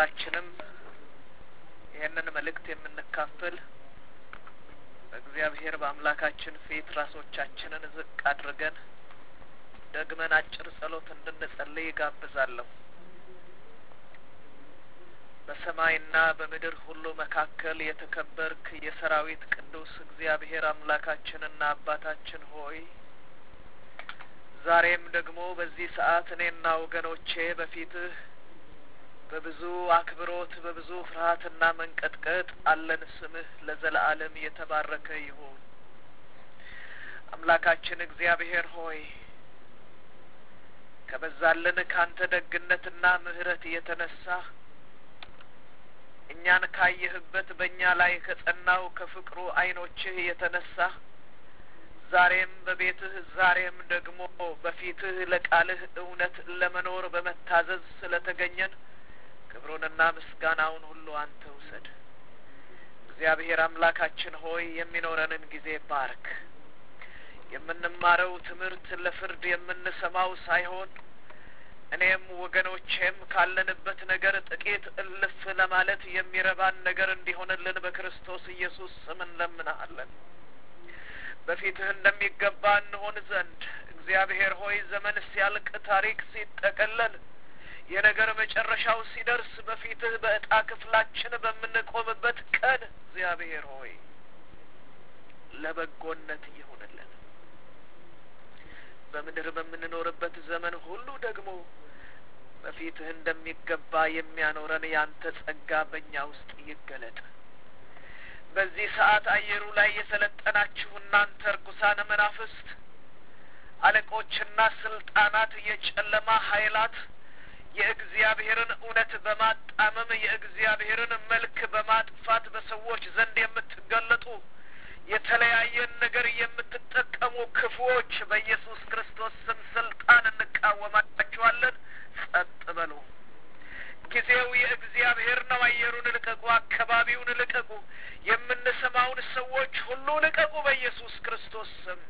ሁላችንም ይህንን መልእክት የምንካፈል በእግዚአብሔር በአምላካችን ፊት ራሶቻችንን ዝቅ አድርገን ደግመን አጭር ጸሎት እንድንጸልይ ይጋብዛለሁ። በሰማይና በምድር ሁሉ መካከል የተከበርክ የሰራዊት ቅዱስ እግዚአብሔር አምላካችንና አባታችን ሆይ ዛሬም ደግሞ በዚህ ሰዓት እኔና ወገኖቼ በፊትህ በብዙ አክብሮት በብዙ ፍርሃትና መንቀጥቀጥ አለን። ስምህ ለዘለዓለም የተባረከ ይሁን። አምላካችን እግዚአብሔር ሆይ ከበዛልን ካንተ ደግነትና ምሕረት የተነሳ እኛን ካየህበት በእኛ ላይ ከጸናው ከፍቅሩ ዓይኖችህ የተነሳ ዛሬም በቤትህ ዛሬም ደግሞ በፊትህ ለቃልህ እውነት ለመኖር በመታዘዝ ስለተገኘን ክብሩንና ምስጋናውን ሁሉ አንተ ውሰድ። እግዚአብሔር አምላካችን ሆይ የሚኖረንን ጊዜ ባርክ። የምንማረው ትምህርት ለፍርድ የምንሰማው ሳይሆን እኔም ወገኖቼም ካለንበት ነገር ጥቂት እልፍ ለማለት የሚረባን ነገር እንዲሆንልን በክርስቶስ ኢየሱስ ስም እንለምንሃለን። በፊትህ እንደሚገባ እንሆን ዘንድ እግዚአብሔር ሆይ ዘመን ሲያልቅ ታሪክ ሲጠቀለል የነገር መጨረሻው ሲደርስ በፊትህ በእጣ ክፍላችን በምንቆምበት ቀን እግዚአብሔር ሆይ ለበጎነት ይሁንልን። በምድር በምንኖርበት ዘመን ሁሉ ደግሞ በፊትህ እንደሚገባ የሚያኖረን ያንተ ጸጋ በእኛ ውስጥ ይገለጥ። በዚህ ሰዓት አየሩ ላይ የሰለጠናችሁ እናንተ ርኩሳን መናፍስት፣ አለቆችና ስልጣናት፣ የጨለማ ኃይላት የእግዚአብሔርን እውነት በማጣመም የእግዚአብሔርን መልክ በማጥፋት በሰዎች ዘንድ የምትገለጡ የተለያየን ነገር የምትጠቀሙ ክፉዎች በኢየሱስ ክርስቶስ ስም ስልጣን እንቃወማችኋለን። ጸጥ በሉ። ጊዜው የእግዚአብሔር ነው። አየሩን ልቀቁ፣ አካባቢውን ልቀቁ፣ የምንሰማውን ሰዎች ሁሉ ልቀቁ በኢየሱስ ክርስቶስ ስም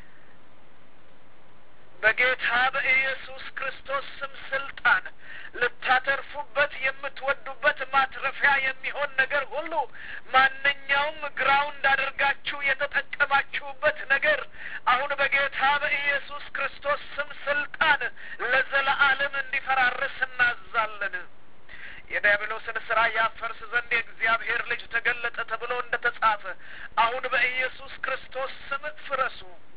በጌታ በኢየሱስ ክርስቶስ ስም ስልጣን ልታተርፉበት የምትወዱበት ማትረፊያ የሚሆን ነገር ሁሉ ማንኛውም ግራውንድ አድርጋችሁ የተጠቀማችሁበት ነገር አሁን በጌታ በኢየሱስ ክርስቶስ ስም ስልጣን ለዘለዓለም እንዲፈራርስ እናዛለን። የዲያብሎስን ስራ ያፈርስ ዘንድ የእግዚአብሔር ልጅ ተገለጠ ተብሎ እንደ ተጻፈ አሁን በኢየሱስ ክርስቶስ ስም ፍረሱ።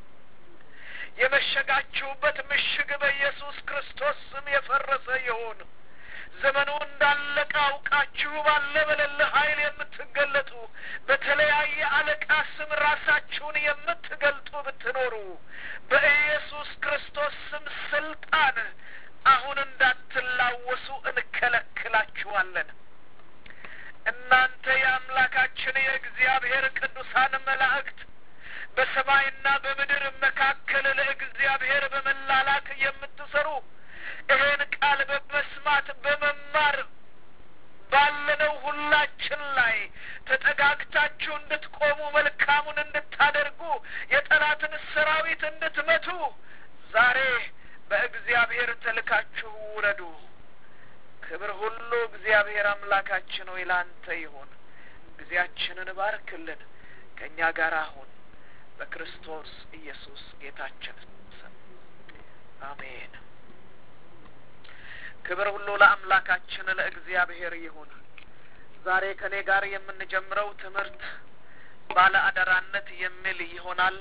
የመሸጋችሁበት ምሽግ በኢየሱስ ክርስቶስ ስም የፈረሰ ይሁን። ዘመኑ እንዳለቀ አውቃችሁ ባለ በሌለ ኃይል የምትገለጡ በተለያየ አለቃ ስም ራሳችሁን የምትገልጡ ብትኖሩ በኢየሱስ ክርስቶስ ስም ስልጣን አሁን እንዳትላወሱ እንከለክላችኋለን። እናንተ የአምላካችን የእግዚአብሔር ቅዱሳን መላእክት በሰማይና በምድር መካከል ለእግዚአብሔር በመላላክ የምትሰሩ ይህን ቃል በመስማት በመማር ባለነው ሁላችን ላይ ተጠጋግታችሁ እንድትቆሙ መልካሙን እንድታደርጉ የጠላትን ሰራዊት እንድትመቱ ዛሬ በእግዚአብሔር ተልካችሁ ውረዱ። ክብር ሁሉ እግዚአብሔር አምላካችን ሆይ ላንተ ይሁን። ጊዜያችንን ባርክልን፣ ከእኛ ጋር አሁን በክርስቶስ ኢየሱስ ጌታችን ስም አሜን። ክብር ሁሉ ለአምላካችን ለእግዚአብሔር ይሁን። ዛሬ ከኔ ጋር የምንጀምረው ትምህርት ባለ አደራነት የሚል ይሆናል።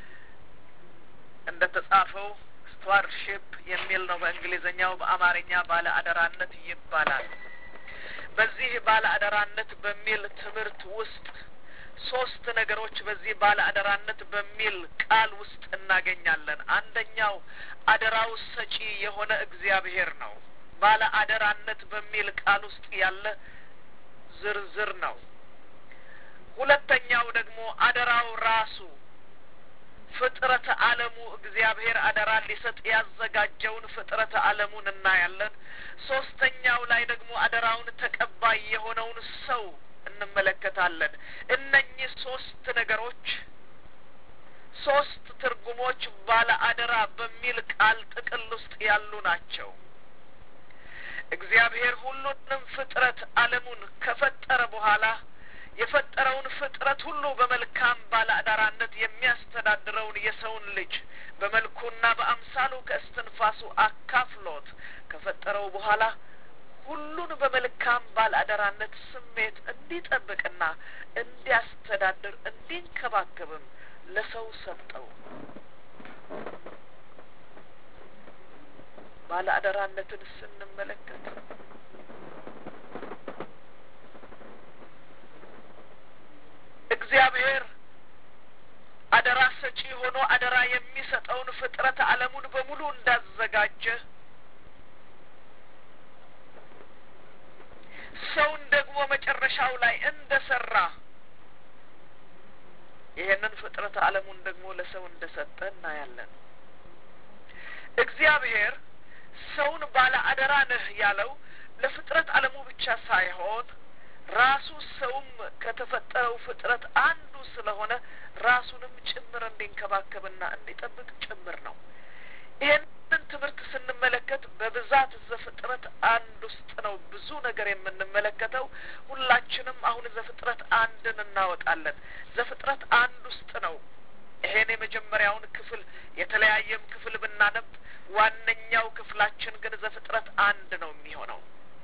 እንደ ተጻፈው ስቱዋርሺፕ የሚል ነው በእንግሊዝኛው። በአማርኛ ባለ አደራነት ይባላል። በዚህ ባለ አደራነት በሚል ትምህርት ውስጥ ሶስት ነገሮች በዚህ ባለ አደራነት በሚል ቃል ውስጥ እናገኛለን። አንደኛው አደራው ሰጪ የሆነ እግዚአብሔር ነው። ባለ አደራነት በሚል ቃል ውስጥ ያለ ዝርዝር ነው። ሁለተኛው ደግሞ አደራው ራሱ ፍጥረተ ዓለሙ እግዚአብሔር አደራ ሊሰጥ ያዘጋጀውን ፍጥረተ ዓለሙን እናያለን። ሶስተኛው ላይ ደግሞ አደራውን ተቀባይ የሆነውን ሰው እንመለከታለን። እነኚህ ሶስት ነገሮች ሶስት ትርጉሞች ባለ አደራ በሚል ቃል ጥቅል ውስጥ ያሉ ናቸው። እግዚአብሔር ሁሉንም ፍጥረት ዓለሙን ከፈጠረ በኋላ የፈጠረውን ፍጥረት ሁሉ በመልካም ባለአዳራነት የሚያስተዳድረውን የሰውን ልጅ በመልኩና በአምሳሉ ከእስትንፋሱ አካፍሎት ከፈጠረው በኋላ ሁሉን በመልካም ባለአደራነት ስሜት እንዲጠብቅና እንዲያስተዳድር እንዲንከባከብም ለሰው ሰጠው። ባለአደራነትን ስንመለከት እግዚአብሔር አደራ ሰጪ ሆኖ አደራ የሚሰጠውን ፍጥረት ዓለሙን በሙሉ እንዳዘጋጀ ሰውን ደግሞ መጨረሻው ላይ እንደ ሰራ ይሄንን ፍጥረት ዓለሙን ደግሞ ለሰው እንደ ሰጠ እናያለን። እግዚአብሔር ሰውን ባለ አደራ ነህ ያለው ለፍጥረት ዓለሙ ብቻ ሳይሆን ራሱ ሰውም ከተፈጠረው ፍጥረት አንዱ ስለሆነ ራሱንም ጭምር እንዲንከባከብና እንዲጠብቅ ጭምር ነው። ይህንን ትምህርት ስንመለከት በብዛት ዘፍጥረት አንድ ውስጥ ነው ብዙ ነገር የምንመለከተው። ሁላችንም አሁን ዘፍጥረት አንድን እናወጣለን። ዘፍጥረት አንድ ውስጥ ነው ይሄን የመጀመሪያውን ክፍል የተለያየም ክፍል ብናነብ ዋነኛው ክፍላችን ግን ዘፍጥረት አንድ ነው የሚሆነው።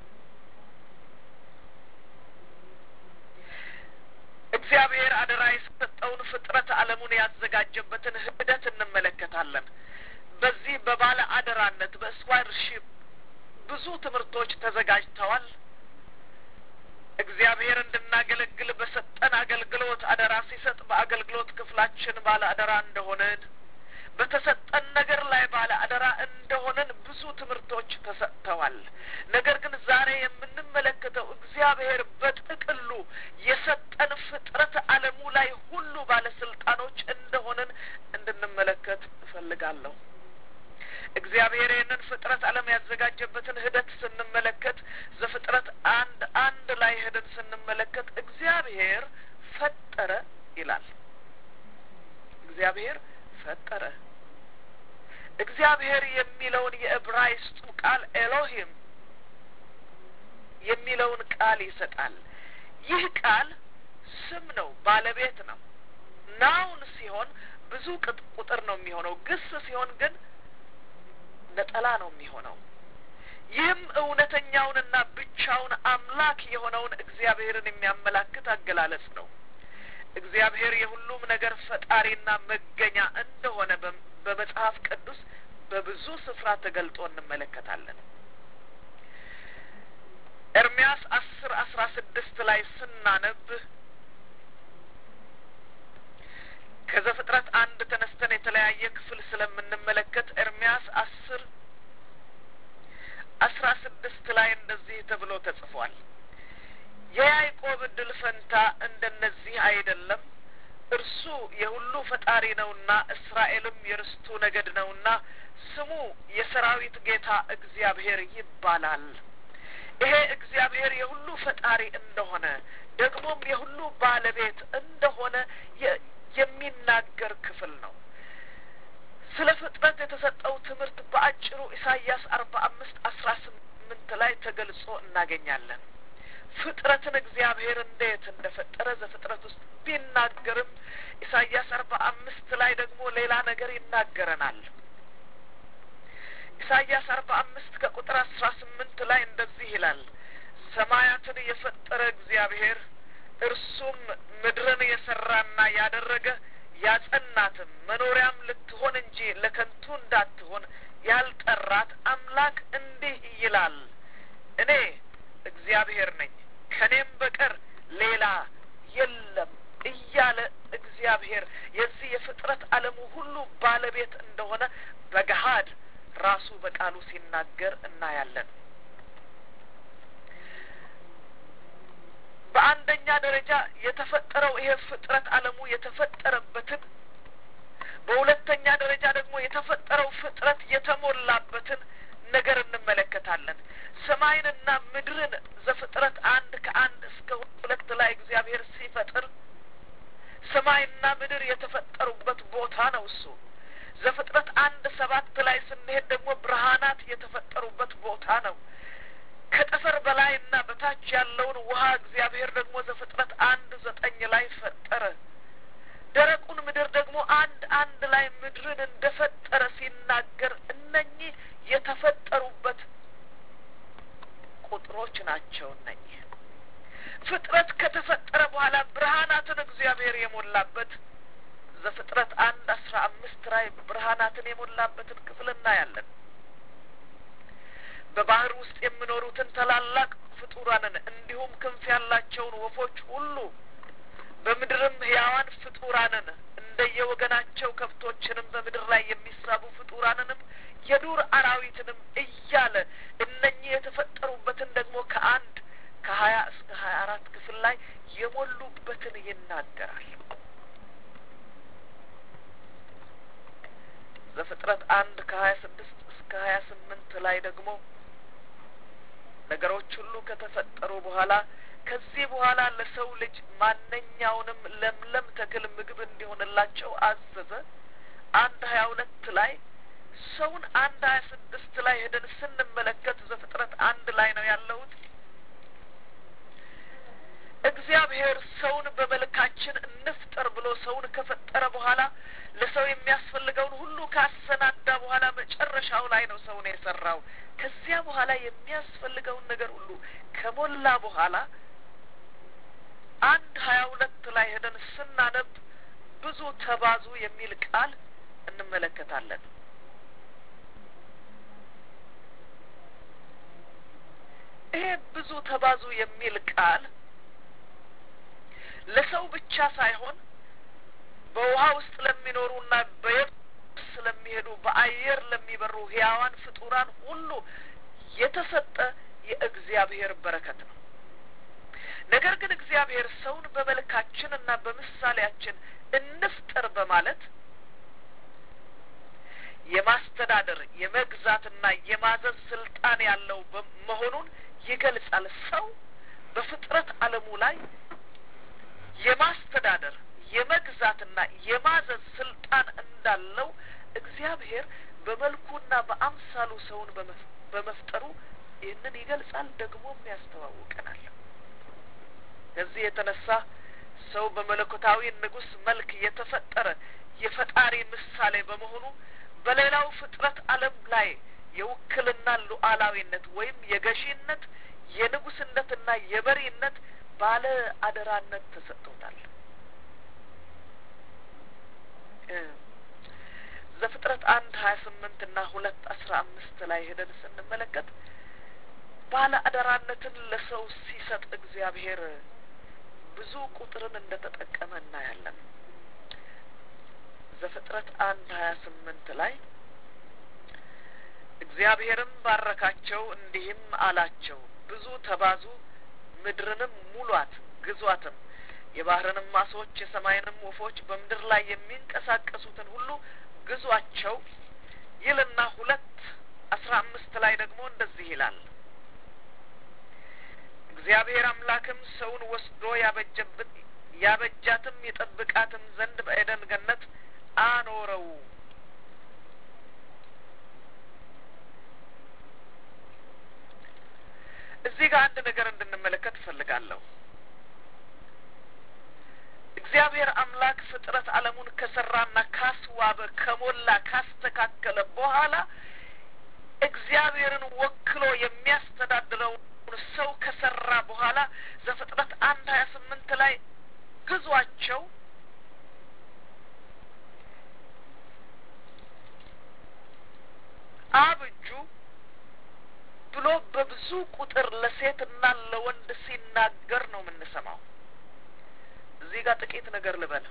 እግዚአብሔር አደራ የሰጠውን ፍጥረት ዓለሙን ያዘጋጀበትን ሂደት እንመለከታለን። በዚህ በባለ አደራነት በስኳርሺፕ ብዙ ትምህርቶች ተዘጋጅተዋል። እግዚአብሔር እንድናገለግል በሰጠን አገልግሎት አደራ ሲሰጥ በአገልግሎት ክፍላችን ባለ አደራ እንደሆንን በተሰጠን ነገር ላይ ባለ አደራ እንደሆነን ብዙ ትምህርቶች ተሰጥተዋል። ነገር ግን ዛሬ የምንመለከተው እግዚአብሔር በጥቅሉ የሰጠን ፍጥረት ዓለሙ ላይ ሁሉ ባለስልጣኖች እንደሆነን እንድንመለከት እፈልጋለሁ። እግዚአብሔር ይህንን ፍጥረት ዓለም ያዘጋጀበትን ሂደት ስንመለከት ዘፍጥረት አንድ አንድ ላይ ሄደን ስንመለከት እግዚአብሔር ፈጠረ ይላል። እግዚአብሔር ፈጠረ። እግዚአብሔር የሚለውን የዕብራይስጡ ቃል ኤሎሂም የሚለውን ቃል ይሰጣል። ይህ ቃል ስም ነው፣ ባለቤት ነው። ናውን ሲሆን ብዙ ቁጥር ነው የሚሆነው። ግስ ሲሆን ግን ነጠላ ነው የሚሆነው። ይህም እውነተኛውንና ብቻውን አምላክ የሆነውን እግዚአብሔርን የሚያመላክት አገላለጽ ነው። እግዚአብሔር የሁሉም ነገር ፈጣሪና መገኛ እንደሆነ በመጽሐፍ ቅዱስ በብዙ ስፍራ ተገልጦ እንመለከታለን። ኤርሚያስ አስር አስራ ስድስት ላይ ስናነብ ከዘፍጥረት አንድ ተነስተን የተለያየ ክፍል ስለምንመለከት ኤርሚያስ አስር አስራ ስድስት ላይ እንደዚህ ተብሎ ተጽፏል። የያዕቆብ እድል ፈንታ እንደነዚህ አይደለም። እርሱ የሁሉ ፈጣሪ ነውና እስራኤልም የርስቱ ነገድ ነውና ስሙ የሰራዊት ጌታ እግዚአብሔር ይባላል። ይሄ እግዚአብሔር የሁሉ ፈጣሪ እንደሆነ ደግሞም የሁሉ ባለቤት እንደሆነ የሚናገር ክፍል ነው። ስለ ፍጥረት የተሰጠው ትምህርት በአጭሩ ኢሳይያስ አርባ አምስት አስራ ስምንት ላይ ተገልጾ እናገኛለን። ፍጥረትን እግዚአብሔር እንዴት እንደ ፈጠረ ዘፍጥረት ውስጥ ቢናገርም ኢሳይያስ አርባ አምስት ላይ ደግሞ ሌላ ነገር ይናገረናል። ኢሳይያስ አርባ አምስት ከቁጥር አስራ ስምንት ላይ እንደዚህ ይላል ሰማያትን የፈጠረ እግዚአብሔር እርሱም ምድርን የሰራና ያደረገ ያጸናትም መኖሪያም ልትሆን እንጂ ለከንቱ እንዳትሆን ያልጠራት አምላክ እንዲህ ይላል እኔ እግዚአብሔር ነኝ ከኔም በቀር ሌላ የለም እያለ እግዚአብሔር የዚህ የፍጥረት ዓለሙ ሁሉ ባለቤት እንደሆነ በገሀድ ራሱ በቃሉ ሲናገር እናያለን። በአንደኛ ደረጃ የተፈጠረው ይሄ ፍጥረት ዓለሙ የተፈጠረበትን በሁለተኛ ደረጃ ደግሞ የተፈጠረው ፍጥረት የተሞላበትን ነገር እንመለከታለን። ሰማይንና ምድርን ዘፍጥረት አንድ ከአንድ እስከ ሁለት ላይ እግዚአብሔር ሲፈጥር ሰማይና ምድር የተፈጠሩበት ቦታ ነው እሱ። ዘፍጥረት አንድ ሰባት ላይ ስንሄድ ደግሞ ብርሃናት የተፈጠሩበት ቦታ ነው። ከጠፈር በላይና በታች ያለውን ውሃ እግዚአብሔር ደግሞ ዘፍጥረት አንድ ዘጠኝ ላይ ፈጠረ። ደረቁን ምድር ደግሞ አንድ አንድ ላይ ምድርን እንደ ፈጠረ ሲናገር እነኚህ የተፈጠሩበት ቁጥሮች ናቸው። እነኚህ ፍጥረት ከተፈጠረ በኋላ ብርሃናትን እግዚአብሔር የሞላበት ዘፍጥረት አንድ አስራ አምስት ላይ ብርሃናትን የሞላበትን ክፍል እናያለን። በባህር ውስጥ የሚኖሩትን ታላላቅ ፍጡራንን እንዲሁም ክንፍ ያላቸውን ወፎች ሁሉ በምድርም ሕያዋን ፍጡራንን እንደየወገናቸው ከብቶችንም በምድር ላይ የሚሳቡ ፍጡራንንም የዱር አራዊትንም እያለ እነኚህ የተፈጠሩበትን ደግሞ ከአንድ ከሀያ እስከ ሀያ አራት ክፍል ላይ የሞሉበትን ይናገራል። ዘፍጥረት አንድ ከሀያ ስድስት እስከ ሀያ ስምንት ላይ ደግሞ ነገሮች ሁሉ ከተፈጠሩ በኋላ ከዚህ በኋላ ለሰው ልጅ ማንኛውንም ለምለም ተክል ምግብ እንዲሆንላቸው አዘዘ። አንድ ሀያ ሁለት ላይ ሰውን አንድ ሀያ ስድስት ላይ ሄደን ስንመለከት ዘፍጥረት አንድ ላይ ነው ያለሁት። እግዚአብሔር ሰውን በመልካችን እንፍጠር ብሎ ሰውን ከፈጠረ በኋላ ለሰው የሚያስፈልገውን ሁሉ ካሰናዳ በኋላ መጨረሻው ላይ ነው ሰውን የሰራው። ከዚያ በኋላ የሚያስፈልገውን ነገር ሁሉ ከሞላ በኋላ አንድ ሀያ ሁለት ላይ ሄደን ስናነብ ብዙ ተባዙ የሚል ቃል እንመለከታለን። ይሄ ብዙ ተባዙ የሚል ቃል ለሰው ብቻ ሳይሆን በውሃ ውስጥ ለሚኖሩና በየብስ ለሚሄዱ በአየር ለሚበሩ ሕያዋን ፍጡራን ሁሉ የተሰጠ የእግዚአብሔር በረከት ነው። ነገር ግን እግዚአብሔር ሰውን በመልካችን እና በምሳሌያችን እንፍጠር በማለት የማስተዳደር የመግዛትና የማዘዝ ስልጣን ያለው መሆኑን ይገልጻል። ሰው በፍጥረት ዓለሙ ላይ የማስተዳደር የመግዛትና የማዘዝ ስልጣን እንዳለው እግዚአብሔር በመልኩና በአምሳሉ ሰውን በመፍጠሩ ይህንን ይገልጻል፣ ደግሞም ያስተዋውቀናል። ከዚህ የተነሳ ሰው በመለኮታዊ ንጉሥ መልክ የተፈጠረ የፈጣሪ ምሳሌ በመሆኑ በሌላው ፍጥረት ዓለም ላይ የውክልና ሉዓላዊነት ወይም የገዢነት የንጉስነትና የመሪነት ባለ አደራነት ተሰጥቶታል። ዘፍጥረት አንድ ሀያ ስምንት እና ሁለት አስራ አምስት ላይ ሄደን ስንመለከት ባለ አደራነትን ለሰው ሲሰጥ እግዚአብሔር ብዙ ቁጥርን እንደ ተጠቀመ እናያለን። ዘፍጥረት አንድ ሀያ ስምንት ላይ እግዚአብሔርም ባረካቸው እንዲህም አላቸው፣ ብዙ ተባዙ፣ ምድርንም ሙሏት፣ ግዟትም፣ የባህርንም ማሶች፣ የሰማይንም ወፎች፣ በምድር ላይ የሚንቀሳቀሱትን ሁሉ ግዟቸው ይልና ሁለት አስራ አምስት ላይ ደግሞ እንደዚህ ይላል እግዚአብሔር አምላክም ሰውን ወስዶ ያበጀበት ያበጃትም የጠብቃትም ዘንድ በኤደን ገነት አኖረው። እዚህ ጋር አንድ ነገር እንድንመለከት እፈልጋለሁ። እግዚአብሔር አምላክ ፍጥረት ዓለሙን ከሰራና ካስዋበ ከሞላ ካስተካከለ በኋላ እግዚአብሔርን ወክሎ የሚያስተዳድረውን ሰው ከሰራ በኋላ ዘፍጥረት አንድ ሀያ ስምንት ላይ ግዟቸው አብጁ ብሎ በብዙ ቁጥር ለሴትና ለወንድ ሲናገር ነው የምንሰማው። እዚህ ጋር ጥቂት ነገር ልበል።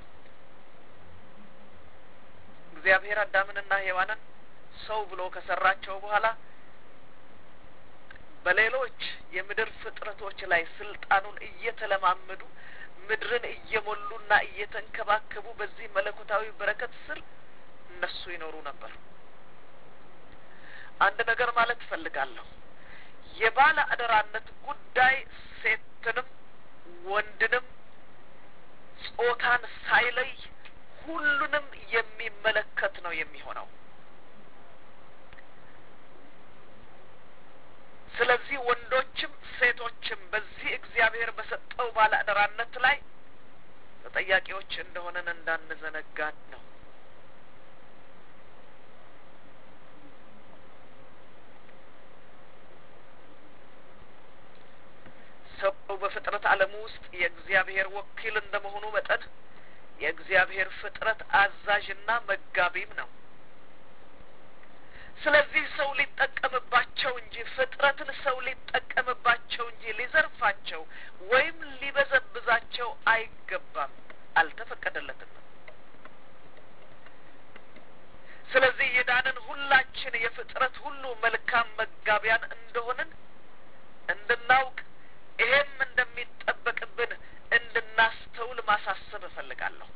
እግዚአብሔር አዳምንና ሔዋንን ሰው ብሎ ከሰራቸው በኋላ በሌሎች የምድር ፍጥረቶች ላይ ስልጣኑን እየተለማመዱ ምድርን እየሞሉና እየተንከባከቡ በዚህ መለኮታዊ በረከት ስር እነሱ ይኖሩ ነበር። አንድ ነገር ማለት እፈልጋለሁ። የባለ አደራነት ጉዳይ ሴትንም ወንድንም ጾታን ሳይለይ ሁሉንም የሚመለከት ነው የሚሆነው። ስለዚህ ወንዶችም ሴቶችም በዚህ እግዚአብሔር በሰጠው ባለአደራነት ላይ ተጠያቂዎች እንደሆነን እንዳንዘነጋን ነው። ሰው በፍጥረት ዓለሙ ውስጥ የእግዚአብሔር ወኪል እንደመሆኑ መጠን የእግዚአብሔር ፍጥረት አዛዥና መጋቢም ነው። ስለዚህ ሰው ሊጠቀምባቸው እንጂ ፍጥረትን ሰው ሊጠቀምባቸው እንጂ ሊዘርፋቸው ወይም ሊበዘብዛቸው አይገባም፣ አልተፈቀደለትም። ስለዚህ የዳንን ሁላችን የፍጥረት ሁሉ መልካም መጋቢያን እንደሆንን እንድናውቅ ይሄም እንደሚጠበቅብን እንድናስተውል ማሳሰብ እፈልጋለሁ።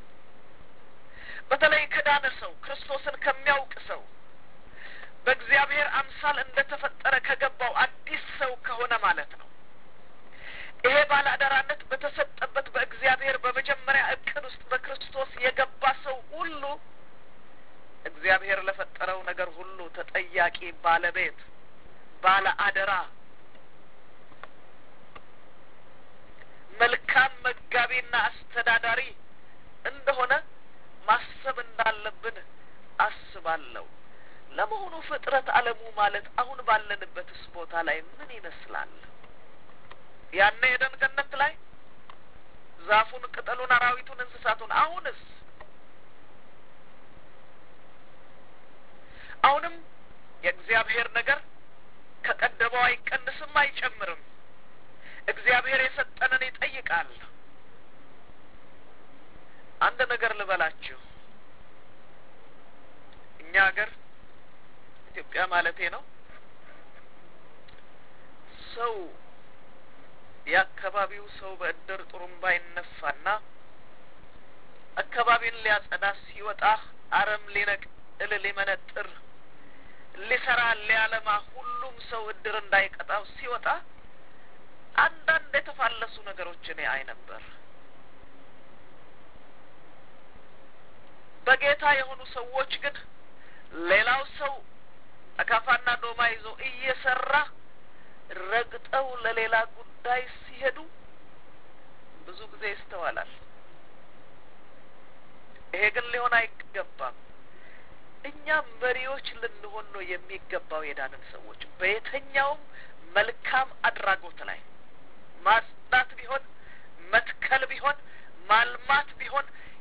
በተለይ ከዳነ ሰው ክርስቶስን ከሚያውቅ ሰው በእግዚአብሔር አምሳል እንደ ተፈጠረ ከገባው አዲስ ሰው ከሆነ ማለት ነው። ይሄ ባለአደራነት በተሰጠበት በእግዚአብሔር በመጀመሪያ እቅድ ውስጥ በክርስቶስ የገባ ሰው ሁሉ እግዚአብሔር ለፈጠረው ነገር ሁሉ ተጠያቂ ባለቤት፣ ባለ አደራ፣ መልካም መጋቢና አስተዳዳሪ እንደሆነ ማሰብ እንዳለብን አስባለሁ። ለመሆኑ ፍጥረት ዓለሙ ማለት አሁን ባለንበትስ ቦታ ላይ ምን ይመስላል? ያኔ ኤደን ገነት ላይ ዛፉን፣ ቅጠሉን፣ አራዊቱን፣ እንስሳቱን አሁንስ አሁንም የእግዚአብሔር ነገር ከቀደመው አይቀንስም አይጨምርም። እግዚአብሔር የሰጠንን ይጠይቃል። አንድ ነገር ልበላችሁ። እኛ ሀገር ኢትዮጵያ ማለቴ ነው ሰው የአካባቢው ሰው በእድር ጥሩምባ ይነፋና አካባቢን ሊያጸዳ ሲወጣ አረም ሊነቅል ሊመነጥር ሊሰራ ሊያለማ ሁሉም ሰው እድር እንዳይቀጣው ሲወጣ አንዳንድ የተፋለሱ ነገሮች እኔ አይ ነበር። በጌታ የሆኑ ሰዎች ግን ሌላው ሰው አካፋና ዶማ ይዞ እየሰራ ረግጠው ለሌላ ጉዳይ ሲሄዱ ብዙ ጊዜ ይስተዋላል። ይሄ ግን ሊሆን አይገባም። እኛ መሪዎች ልንሆን ነው የሚገባው። የዳንን ሰዎች በየትኛውም መልካም አድራጎት ላይ ማጽዳት ቢሆን መትከል ቢሆን ማልማት ቢሆን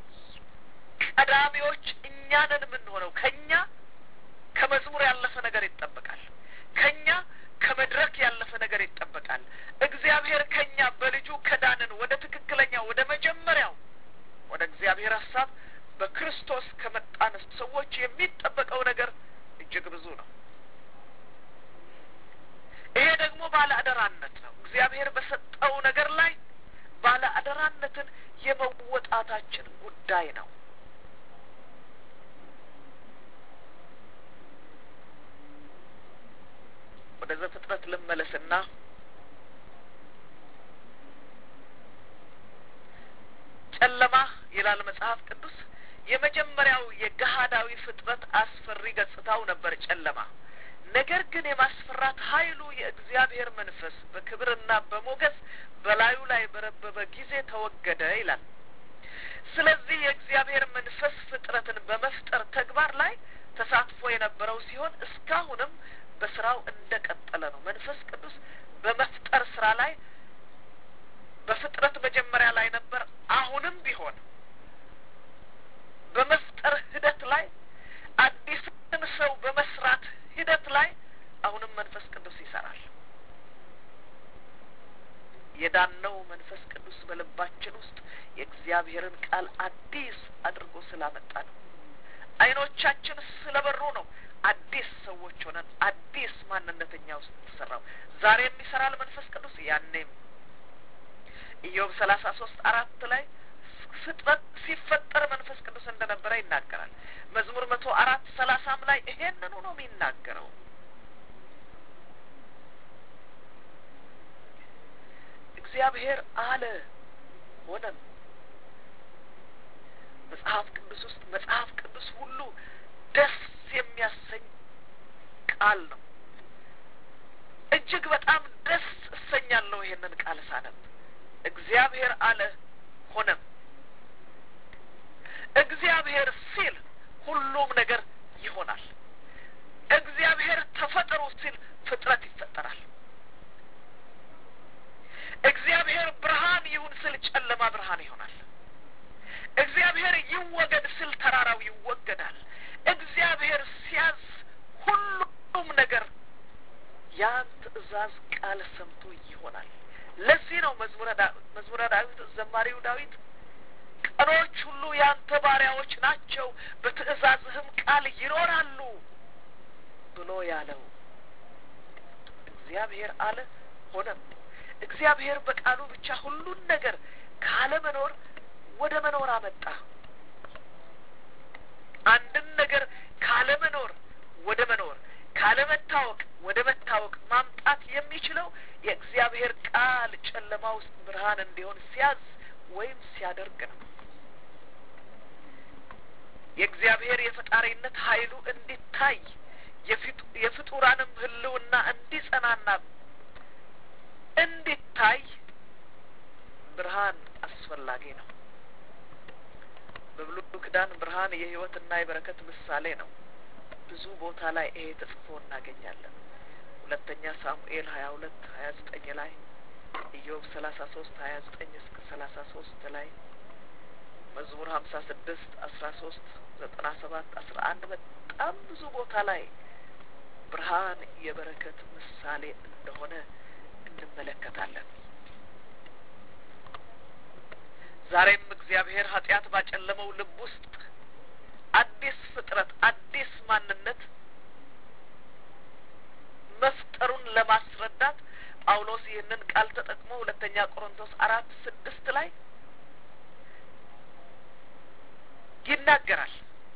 ቀዳሚዎች እኛንን የምንሆነው ከኛ ከመዝሙር ያለፈ ነገር ይጠበቃል። ከኛ ከመድረክ ያለፈ ነገር ይጠበቃል። እግዚአብሔር ከኛ በልጁ ከዳንን ወደ ትክክለኛ ወደ መጀመሪያው ወደ እግዚአብሔር ሀሳብ በክርስቶስ ከመጣን ሰዎች የሚጠበቀው ነገር እጅግ ብዙ ነው። ይሄ ደግሞ ባለ አደራነት ነው። እግዚአብሔር በሰጠው ነገር ላይ ባለ አደራነትን የመወጣታችን ጉዳይ ነው። ወደ ዘፍጥረት ልመለስና ጨለማ ይላል መጽሐፍ ቅዱስ የመጀመሪያው የገሃዳዊ ፍጥረት አስፈሪ ገጽታው ነበር ጨለማ። ነገር ግን የማስፈራት ኃይሉ የእግዚአብሔር መንፈስ በክብርና በሞገስ በላዩ ላይ በረበበ ጊዜ ተወገደ ይላል። ስለዚህ የእግዚአብሔር መንፈስ ፍጥረትን በመፍጠር ተግባር ላይ ተሳትፎ የነበረው ሲሆን እስካሁንም በስራው እንደ ቀጠለ ነው። መንፈስ ቅዱስ በመፍጠር ስራ ላይ በፍጥረት መጀመሪያ ላይ ነበር። አሁንም ቢሆን በመፍጠር ሂደት ላይ አዲስን ሰው በመስራት ሂደት ላይ አሁንም መንፈስ ቅዱስ ይሰራል። የዳነው መንፈስ ቅዱስ በልባችን ውስጥ የእግዚአብሔርን ቃል አዲስ አድርጎ ስላመጣ ነው። አይኖቻችን ስለበሩ ነው። አዲስ ሰዎች ሆነን አዲስ ማንነተኛ ውስጥ የተሰራው ዛሬም ይሰራል መንፈስ ቅዱስ። ያኔም ኢዮብ ሰላሳ ሶስት አራት ላይ ፍጥረት ሲፈጠር መንፈስ ቅዱስ እንደነበረ ይናገራል። መዝሙር መቶ አራት ሰላሳም ላይ ይሄንኑ ነው የሚናገረው። እግዚአብሔር አለ ሆነም። መጽሐፍ ቅዱስ ውስጥ መጽሐፍ ቅዱስ ሁሉ ደስ የሚያሰኝ ቃል ነው። እጅግ ቃል ሳነብ እግዚአብሔር አለ ሆነም። እግዚአብሔር ሲል ሁሉም ነገር ይሆናል። እግዚአብሔር ተፈጠሩ ሲል ፍጥረት ይፈጠራል። እግዚአብሔር ብርሃን ይሁን ስል ጨለማ ብርሃን ይሆናል። እግዚአብሔር ይወገድ ስል ተራራው ይወገዳል። እግዚአብሔር ሲያዝ ሁሉም ነገር ያን ትእዛዝ ቃል ሰምቶ ይሆናል። ለዚህ ነው መዝሙረ መዝሙረ ዳዊት ዘማሪው ዳዊት ቀኖች ሁሉ ያንተ ባሪያዎች ናቸው፣ በትእዛዝህም ቃል ይኖራሉ ብሎ ያለው። እግዚአብሔር አለ ሆነም። እግዚአብሔር በቃሉ ብቻ ሁሉን ነገር ካለመኖር ወደ መኖር አመጣ። አንድን ነገር ካለመኖር ወደ መኖር ካለመታወቅ ወደ መታወቅ ማምጣት የሚችለው የእግዚአብሔር ቃል ጨለማ ውስጥ ብርሃን እንዲሆን ሲያዝ ወይም ሲያደርግ ነው። የእግዚአብሔር የፈጣሪነት ኃይሉ እንዲታይ የፍጡራንም ሕልውና እንዲጸናና እንዲታይ ብርሃን አስፈላጊ ነው። በብሉይ ኪዳን ብርሃን የሕይወትና የበረከት ምሳሌ ነው። ብዙ ቦታ ላይ ይሄ ተጽፎ እናገኛለን። ሁለተኛ ሳሙኤል ሀያ ሁለት ሀያ ዘጠኝ ላይ ኢዮብ ሰላሳ ሶስት ሀያ ዘጠኝ እስከ ሰላሳ ሶስት ላይ መዝሙር ሀምሳ ስድስት አስራ ሶስት ዘጠና ሰባት አስራ አንድ በጣም ብዙ ቦታ ላይ ብርሃን የበረከት ምሳሌ እንደሆነ እንመለከታለን። ዛሬም እግዚአብሔር ኃጢአት ባጨለመው ልብ ውስጥ አዲስ ፍጥረት አዲስ ማንነት መፍጠሩን ለማስረዳት ጳውሎስ ይህንን ቃል ተጠቅሞ ሁለተኛ ቆሮንቶስ አራት ስድስት ላይ ይናገራል።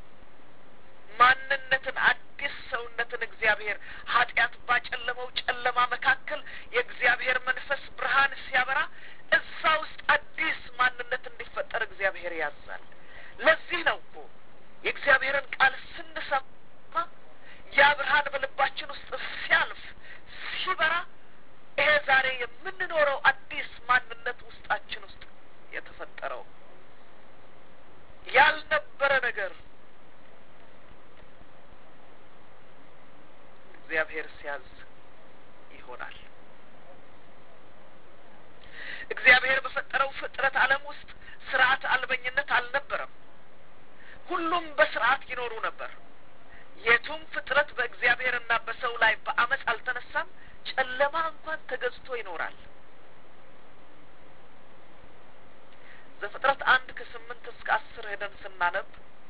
ማንነትን አዲስ ሰውነትን እግዚአብሔር ኃጢአት ባጨለመው ጨለማ መካከል የእግዚአብሔር መንፈስ ብርሃን ሲያበራ እዛ ውስጥ አዲስ ማንነት እንዲፈጠር እግዚአብሔር ያዛል። ለዚህ ነው እኮ የእግዚአብሔርን ቃል ስንሰማ ያ ብርሃን በልባችን ውስጥ ሲያልፍ ሲበራ ይሄ ዛሬ የምንኖረው አዲስ ማንነት ውስጣችን ውስጥ የተፈጠረው ያልነበረ ነገር እግዚአብሔር ሲያዝ ይሆናል። እግዚአብሔር በፈጠረው ፍጥረት ዓለም ውስጥ ስርዓት አልበኝነት አልነበረም። ሁሉም በስርዓት ይኖሩ ነበር። የቱም ፍጥረት በእግዚአብሔርና በሰው ላይ በአመፅ አልተነሳም። ጨለማ እንኳን ተገዝቶ ይኖራል። ዘፍጥረት አንድ ከስምንት እስከ አስር ሄደን ስናነብ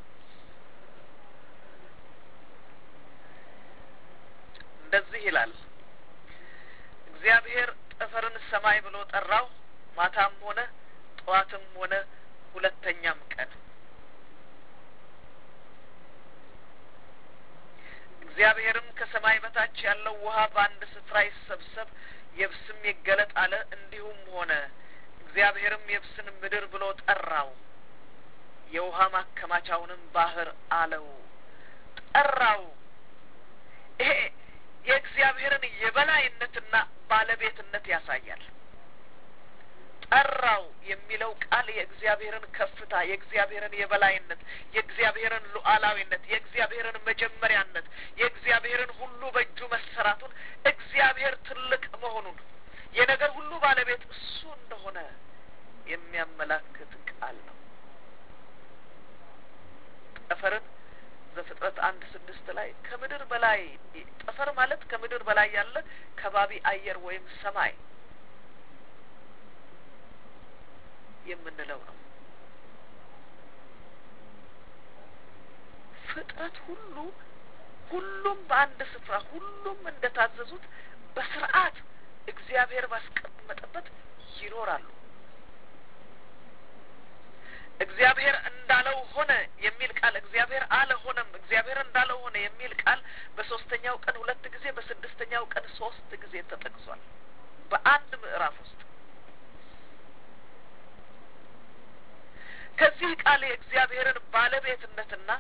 እንደዚህ ይላል። እግዚአብሔር ጠፈርን ሰማይ ብሎ ጠራው። ማታም ሆነ ጠዋትም ሆነ ሁለተኛም ቀን እግዚአብሔርም ከሰማይ በታች ያለው ውሃ በአንድ ስፍራ ይሰብሰብ፣ የብስም ይገለጥ አለ። እንዲሁም ሆነ። እግዚአብሔርም የብስን ምድር ብሎ ጠራው፣ የውሃ ማከማቻውንም ባህር አለው። ጠራው። ይሄ የእግዚአብሔርን የበላይነትና ባለቤትነት ያሳያል። ጠራው የሚለው ቃል የእግዚአብሔርን ከፍታ፣ የእግዚአብሔርን የበላይነት፣ የእግዚአብሔርን ሉዓላዊነት፣ የእግዚአብሔርን መጀመሪያነት፣ የእግዚአብሔርን ሁሉ በእጁ መሰራቱን፣ እግዚአብሔር ትልቅ መሆኑን፣ የነገር ሁሉ ባለቤት እሱ እንደሆነ የሚያመላክት ቃል ነው። ጠፈርን ዘፍጥረት አንድ ስድስት ላይ ከምድር በላይ ጠፈር ማለት ከምድር በላይ ያለ ከባቢ አየር ወይም ሰማይ የምንለው ነው። ፍጥረት ሁሉ ሁሉም በአንድ ስፍራ ሁሉም እንደታዘዙት በስርዓት እግዚአብሔር ባስቀመጠበት ይኖራሉ። እግዚአብሔር እንዳለው ሆነ የሚል ቃል እግዚአብሔር አለ ሆነም፣ እግዚአብሔር እንዳለው ሆነ የሚል ቃል በሶስተኛው ቀን ሁለት ጊዜ በስድስተኛው ቀን ሶስት ጊዜ ተጠቅሷል በአንድ ምዕራፍ ውስጥ። ከዚህ ቃል የእግዚአብሔርን ባለቤትነትና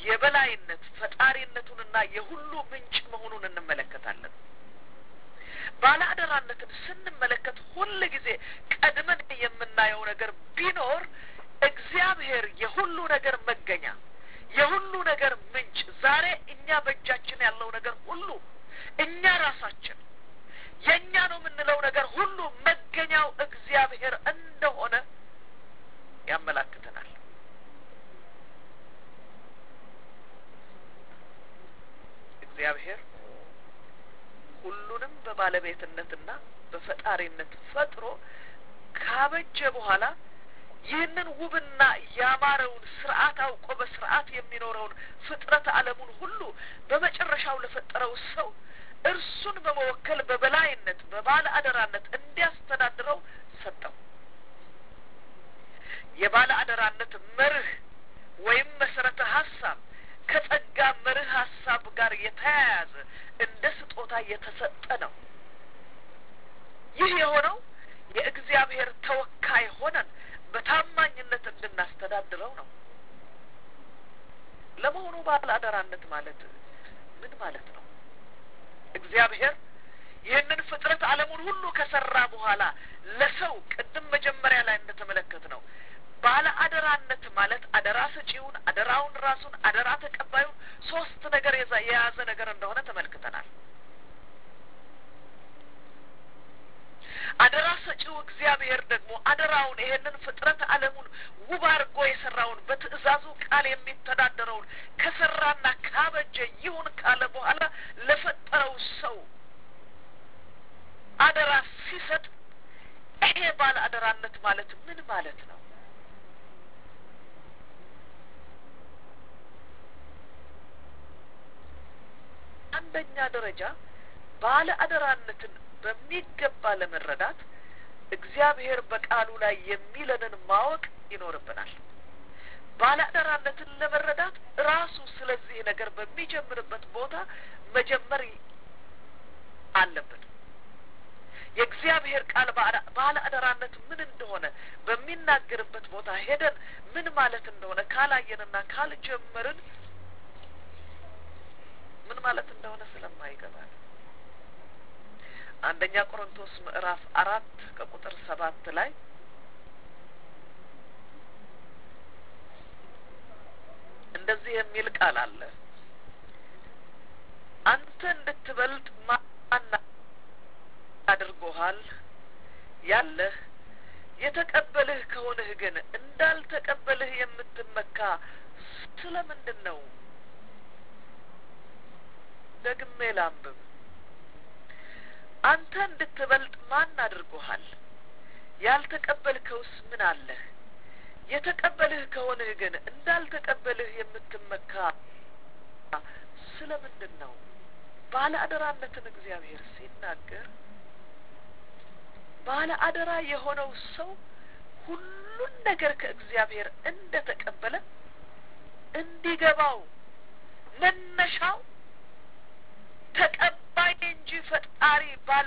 የበላይነት ፈጣሪነቱንና የሁሉ ምንጭ መሆኑን እንመለከታለን። ባለ አደራነትን ስንመለከት ሁል ጊዜ ቀድመን የምናየው ነገር ቢኖር እግዚአብሔር የሁሉ ነገር መገኛ የሁሉ ነገር ምንጭ ዛሬ እኛ በእጃችን ያለው ነገር ሁሉ እኛ ራሳችን የእኛ ነው የምንለው ነገር ሁሉ መገኛው እግዚአብሔር እንደሆነ ያመላክተናል። እግዚአብሔር ሁሉንም በባለቤትነትና በፈጣሪነት ፈጥሮ ካበጀ በኋላ ይህንን ውብና ያማረውን ስርዓት አውቆ በስርዓት የሚኖረውን ፍጥረት ዓለሙን ሁሉ በመጨረሻው ለፈጠረው ሰው እርሱን በመወከል በበላይነት በባለ አደራነት እንዲያስተዳድረው ሰጠው። የባለ አደራነት መርህ ወይም መሰረተ ሀሳብ ከጸጋ መርህ ሀሳብ ጋር የተያያዘ እንደ ስጦታ የተሰጠ ነው። ይህ የሆነው የእግዚአብሔር ተወካይ ሆነን በታማኝነት እንድናስተዳድረው ነው። ለመሆኑ ባለ አደራነት ማለት ምን ማለት ነው? እግዚአብሔር ይህንን ፍጥረት ዓለሙን ሁሉ ከሰራ በኋላ ለሰው ቅድም መጀመሪያ ላይ እንደተመለከት ነው ባለ አደራነት ማለት አደራ ሰጪውን፣ አደራውን ራሱን፣ አደራ ተቀባዩን ሶስት ነገር የያዘ ነገር እንደሆነ ተመልክተናል። አደራ ሰጪው እግዚአብሔር ደግሞ አደራውን ይሄንን ፍጥረት ዓለሙን ውብ አድርጎ የሰራውን በትእዛዙ ቃል የሚተዳደረውን ከሰራና ካበጀ ይሁን ካለ በኋላ ለፈጠረው ሰው አደራ ሲሰጥ ይሄ ባለ አደራነት ማለት ምን ማለት ነው? አንደኛ ደረጃ ባለ አደራነትን በሚገባ ለመረዳት እግዚአብሔር በቃሉ ላይ የሚለንን ማወቅ ይኖርብናል። ባለ አደራነትን ለመረዳት ራሱ ስለዚህ ነገር በሚጀምርበት ቦታ መጀመር አለብን። የእግዚአብሔር ቃል ባለ አደራነት ምን እንደሆነ በሚናገርበት ቦታ ሄደን ምን ማለት እንደሆነ ካላየንና ካልጀመርን ምን ማለት እንደሆነ ስለማይገባል አንደኛ ቆሮንቶስ ምዕራፍ አራት ከቁጥር ሰባት ላይ እንደዚህ የሚል ቃል አለ። አንተ እንድትበልጥ ማን አድርጎሃል? ያለህ የተቀበልህ ከሆንህ ግን እንዳልተቀበልህ የምትመካ ስለምንድን ነው? ደግሜ ላንብብ። አንተ እንድትበልጥ ማን አድርጎሃል? ያልተቀበልከውስ ምን አለህ? የተቀበልህ ከሆንህ ግን እንዳልተቀበልህ የምትመካ ስለምንድን ነው? ባለ አደራነትን እግዚአብሔር ሲናገር ባለ አደራ የሆነው ሰው ሁሉን ነገር ከእግዚአብሔር እንደ ተቀበለ እንዲገባው መነሻው ተቀባይ እንጂ ፈጣሪ ባለ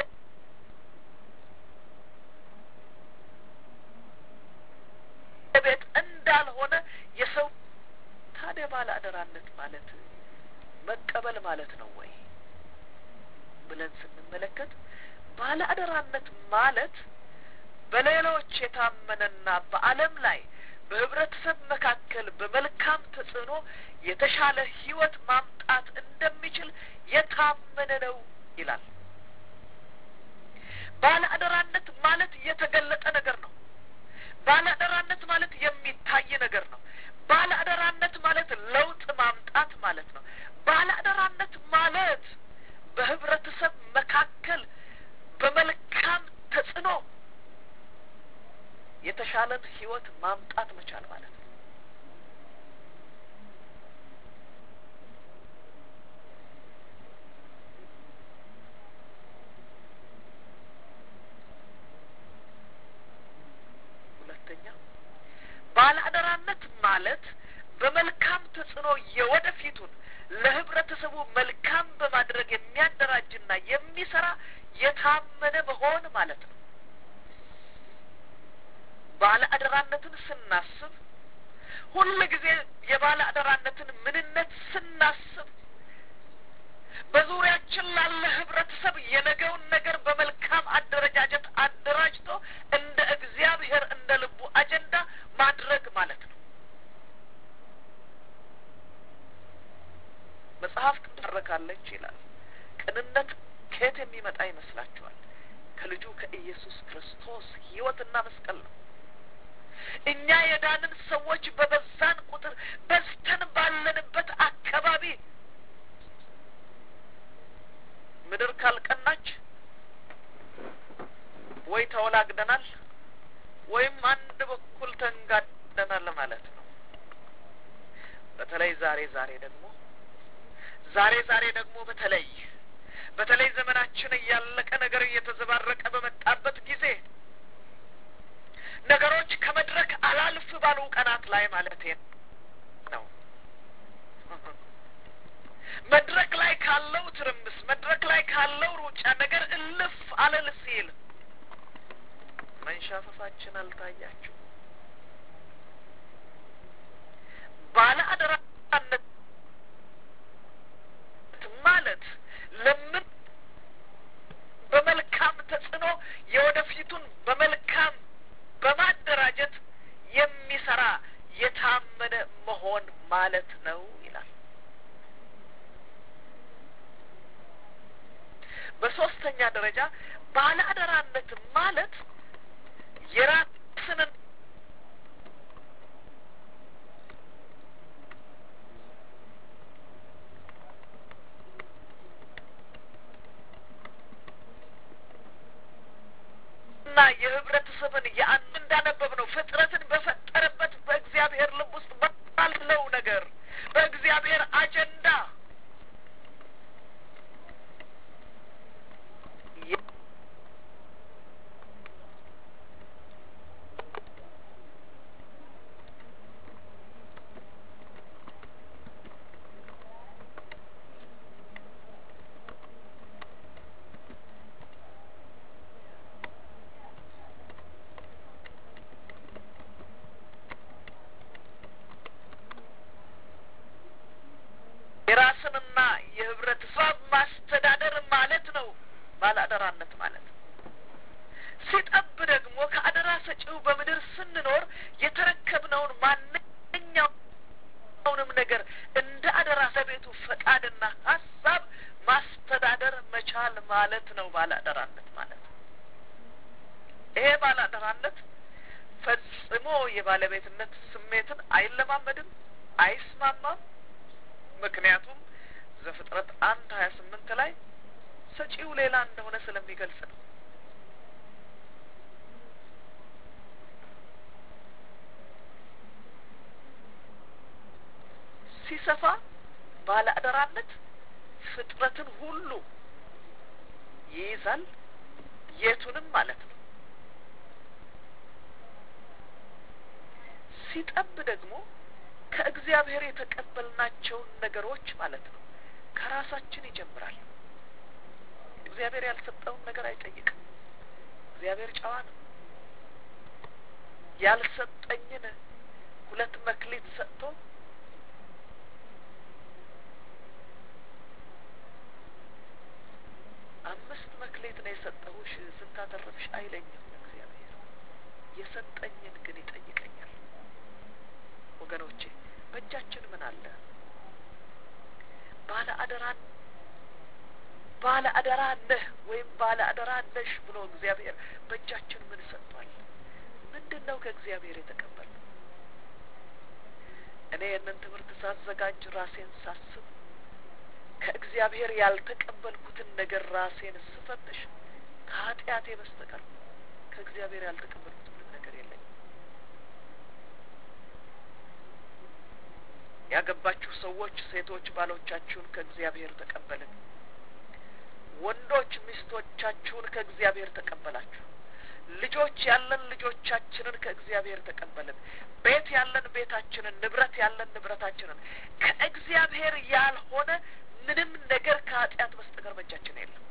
ቤት እንዳልሆነ የሰው ታዲያ ባለ አደራነት ማለት መቀበል ማለት ነው ወይ ብለን ስንመለከት ባለ አደራነት ማለት በሌሎች የታመነና በዓለም ላይ በህብረተሰብ መካከል በመልካም ተጽዕኖ የተሻለ ህይወት ማምጣት እንደሚችል የታመነ ነው ይላል። ባለ አደራነት ማለት የተገለጠ ነገር ነው። ባለ አደራነት ማለት የሚታይ ነገር ነው። ባለ አደራነት ማለት ለውጥ ማምጣት ማለት ነው። ባለ አደራነት ማለት በህብረተሰብ መካከል በመልካም ተጽዕኖ የተሻለን ህይወት ማምጣት መቻል ማለት ነው። ሁለተኛ ባለ አደራነት ማለት በመልካም ተጽዕኖ የወደፊቱን ለህብረተሰቡ መልካም በማድረግ የሚያደራጅና የሚሰራ የታመነ መሆን ማለት ነው። ባለ አደራነትን ስናስብ ሁል ጊዜ የባለ አደራነትን ምንነት ስናስብ በዙሪያችን ላለ ህብረተሰብ የነገውን ነገር በመልካም አደረጃጀት አደራጅቶ እንደ እግዚአብሔር እንደ ልቡ አጀንዳ ማድረግ ማለት ነው። መጽሐፍ ትባረካለች ይላል። ቅንነት ከየት የሚመጣ ይመስላችኋል? ከልጁ ከኢየሱስ ክርስቶስ ህይወትና መስቀል ነው። እኛ የዳንን ሰዎች በበዛን ቁጥር በዝተን ባለንበት አካባቢ ምድር ካልቀናች ወይ ተወላግደናል ወይም አንድ በኩል ተንጋደናል ማለት ነው። በተለይ ዛሬ ዛሬ ደግሞ ዛሬ ዛሬ ደግሞ በተለይ በተለይ ዘመናችን እያለቀ ነገር እየተዘባረቀ በመጣበት ጊዜ ነገሮች ከመድረክ አላልፍ ባሉ ቀናት ላይ ማለት ነው መድረክ ላይ ካለው ትርምስ መድረክ ላይ ካለው ሩጫ ነገር እልፍ አለል ሲል መንሻፈፋችን አልታያችሁ ባለ አደራነት ማለት ለምን በመልካም ተጽዕኖ የወደፊቱን በመልካም በማደራጀት የሚሰራ የታመነ መሆን ማለት ነው ይላል። በሶስተኛ ደረጃ ባለ አደራነት ማለት የራስንን እና የህብረተሰብን የአንድ እንዳነበብ ነው ፍጥረትን በፈጠረበት በእግዚአብሔር ልብ ውስጥ ባለው ነገር በእግዚአብሔር አጀንዳ የራስንና የህብረተሰብ ማስተዳደር ማለት ነው ባለአደራነት ማለት ሲጠብ ደግሞ ከአደራ ሰጪው በምድር ስንኖር የተረከብነውን ማንኛውንም ነገር እንደ አደራ ለቤቱ ፈቃድና ሀሳብ ማስተዳደር መቻል ማለት ነው ባለአደራነት ማለት ይሄ ባለአደራነት ፈጽሞ የባለቤትነት ስሜትን አይለማመድም አይስማማም ምክንያቱም ዘፍጥረት አንድ ሀያ ስምንት ላይ ሰጪው ሌላ እንደሆነ ስለሚገልጽ ነው። ሲሰፋ ባለ አደራነት ፍጥረትን ሁሉ ይይዛል፣ የቱንም ማለት ነው። ሲጠብ ደግሞ ከእግዚአብሔር የተቀበልናቸውን ነገሮች ማለት ነው ከራሳችን ይጀምራል። እግዚአብሔር ያልሰጠውን ነገር አይጠይቅም። እግዚአብሔር ጨዋ ነው። ያልሰጠኝን ሁለት መክሊት ሰጥቶ አምስት መክሊት ነው የሰጠሁሽ ስታተረፍሽ አይለኝም። እግዚአብሔር የሰጠኝን ግን ይጠይቀኛል። ወገኖቼ በእጃችን ምን አለ? ባለ አደራን ባለ አደራ ነህ ወይም ባለ አደራ ነሽ ብሎ እግዚአብሔር በእጃችን ምን ሰጥቷል? ምንድን ነው ከእግዚአብሔር የተቀበልነው? እኔ ይህንን ትምህርት ሳዘጋጅ ራሴን ሳስብ ከእግዚአብሔር ያልተቀበልኩትን ነገር ራሴን ስፈትሽ ከኃጢአቴ በስተቀር ከእግዚአብሔር ያልተቀበልኩት ምንም ነገር የለኝም። ያገባችሁ ሰዎች ሴቶች ባሎቻችሁን ከእግዚአብሔር ተቀበልን። ወንዶች ሚስቶቻችሁን ከእግዚአብሔር ተቀበላችሁ። ልጆች ያለን ልጆቻችንን ከእግዚአብሔር ተቀበልን። ቤት ያለን ቤታችንን፣ ንብረት ያለን ንብረታችንን ከእግዚአብሔር ያልሆነ ምንም ነገር ከኃጢአት በስተቀር በእጃችን የለም።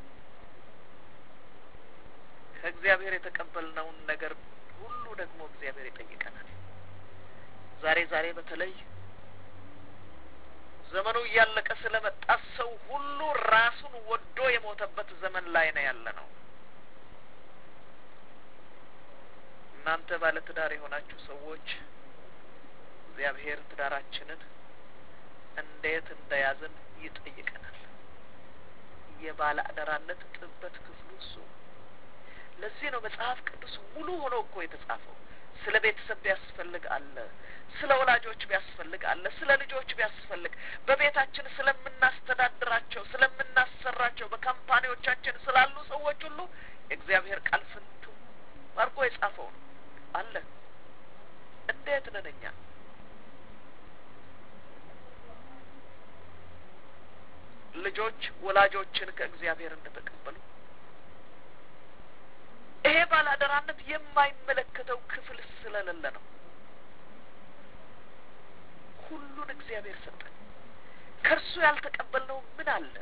ከእግዚአብሔር የተቀበልነውን ነገር ሁሉ ደግሞ እግዚአብሔር ይጠይቀናል። ዛሬ ዛሬ በተለይ ዘመኑ እያለቀ ስለመጣ ሰው ሁሉ ራሱን ወዶ የሞተበት ዘመን ላይ ነው ያለ ነው። እናንተ ባለ ትዳር የሆናችሁ ሰዎች እግዚአብሔር ትዳራችንን እንዴት እንደያዝን ይጠይቀናል። የባለ አደራነት ጥበት ክፍሉ እሱ። ለዚህ ነው መጽሐፍ ቅዱስ ሙሉ ሆኖ እኮ የተጻፈው። ስለ ቤተሰብ ቢያስፈልግ አለ፣ ስለ ወላጆች ቢያስፈልግ አለ፣ ስለ ልጆች ቢያስፈልግ፣ በቤታችን ስለምናስተዳድራቸው፣ ስለምናሰራቸው፣ በካምፓኒዎቻችን ስላሉ ሰዎች ሁሉ የእግዚአብሔር ቃል ፍንቱ አድርጎ የጻፈው ነው አለ። እንዴት ነን እኛ? ልጆች ወላጆችን ከእግዚአብሔር እንደተቀበሉ ይሄ ባላደራነት የማይመለከተው ክፍል ስለሌለ ነው። ሁሉን እግዚአብሔር ሰጠን። ከእርሱ ያልተቀበልነው ምን አለ?